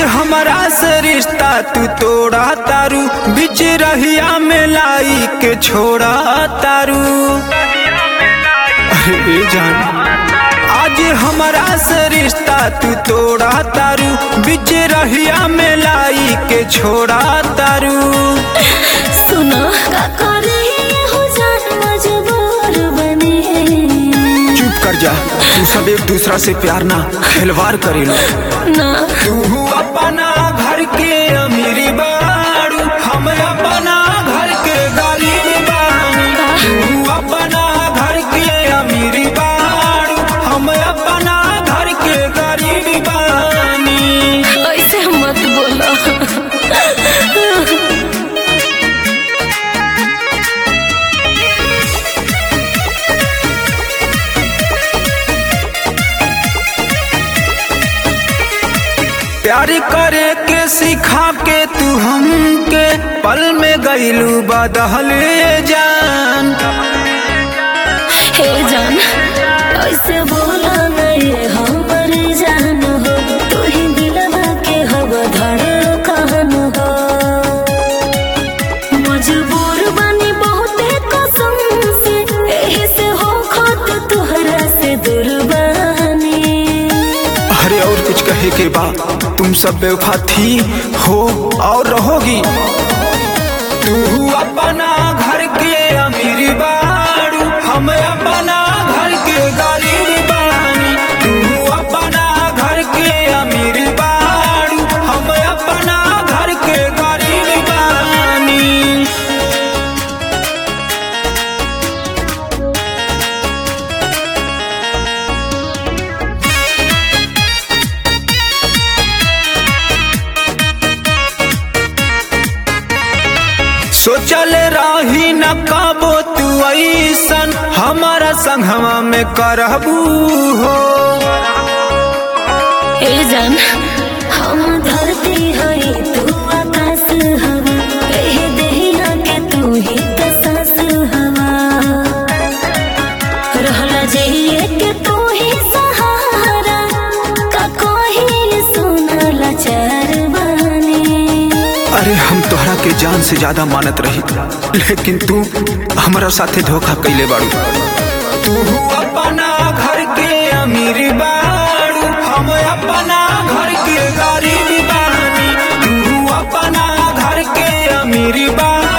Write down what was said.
हमरा से रिश्ता तू तोड़ा तारू बीच रहिया में लाई के छोड़ा तारू अरे ए जान आज हमरा से रिश्ता तू तोड़ा तारू बीच रहिया में लाई के छोड़ा तारू सुनो का करे हो जान मजबूर बने चुप कर जा तू सब एक दूसरा से प्यार ना खिलवाड़ करे लो ना तू अपना घर के अमीरी बाड़ू हम अपना घर के गरीब बानी तू अपना घर के अमीरी बाड़ू हम अपना घर के गरीब बानी ऐसे मत बोलो प्यार करे के सिखा के तू हमके पल में गईलू बदहल जान हे जान ऐसे बोला नहीं हमर जान हो तू ही दिलवा के हव धड़े कहन हो मजबूर बनी बहुते कसम से एही से हो खत तुहरा से दूर बनी अरे और कुछ कहे के बा तुम सब बेवफा थी हो और रहोगी तू अपना घर के अमीर बाड़ू हम अपना घर के गरीब बानी तू अपना घर के अमीर बाड़ू हम अपना घर के गरीब बानी सोचल रही न कबो तू ऐसन हमारा संगवा में करबू हो ए जान हम धरती हई तू आकाश हवा एहे देहिया के तू ही त सांस हवा रहला जइए के तू ही सहारा का कोई सुनला चार बानी अरे हम तोहरा के जान से ज्यादा मानत रही लेकिन तू हमारा साथे धोखा कैले बाड़ू तू अपना घर के अमीर बाड़ू हम अपना घर के गरीब बानी तू अपना घर के अमीर बाड़ू